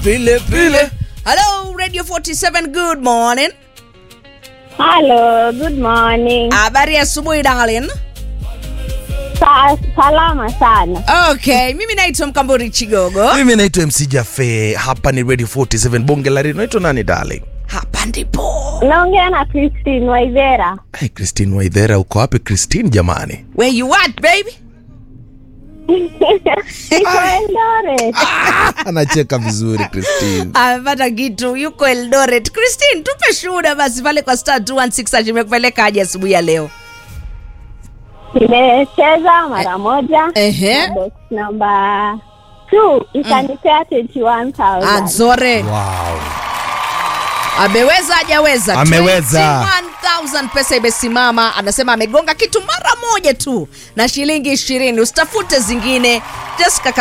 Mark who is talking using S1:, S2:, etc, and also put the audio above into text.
S1: pile pile. Hello Radio 47 good morning.
S2: Hello, good morning.
S1: Habari ya asubuhi darling.
S2: Sa salama sana.
S1: Okay, mimi naitwa Mkamburi Chigogo.
S3: mimi naitwa mc jafe hapa ni radio 47 bonge la redio naitwa nani darling
S1: Hapa ndipo.
S2: Naongea na Christine Waithera.
S3: hey, christine waidhera uko wapi christine jamani
S1: Where you at baby?
S2: Iko Eldoret.
S3: anacheka vizuri christine
S1: Amepata kitu yuko Eldoret. Christine, tupe shuhuda basi pale kwa star 216 imekupeleka aje asubuhi ya leo.
S2: Nimecheza mara moja.
S1: Ehe.
S2: Na box number 2 ikanipea 21,000.
S1: Azore.
S3: wow.
S1: Ameweza hajaweza?
S3: Ameweza.
S1: 21,000 pesa imesimama. Anasema amegonga kitu mara moja tu na shilingi ishirini. Usitafute zingine. Just kaka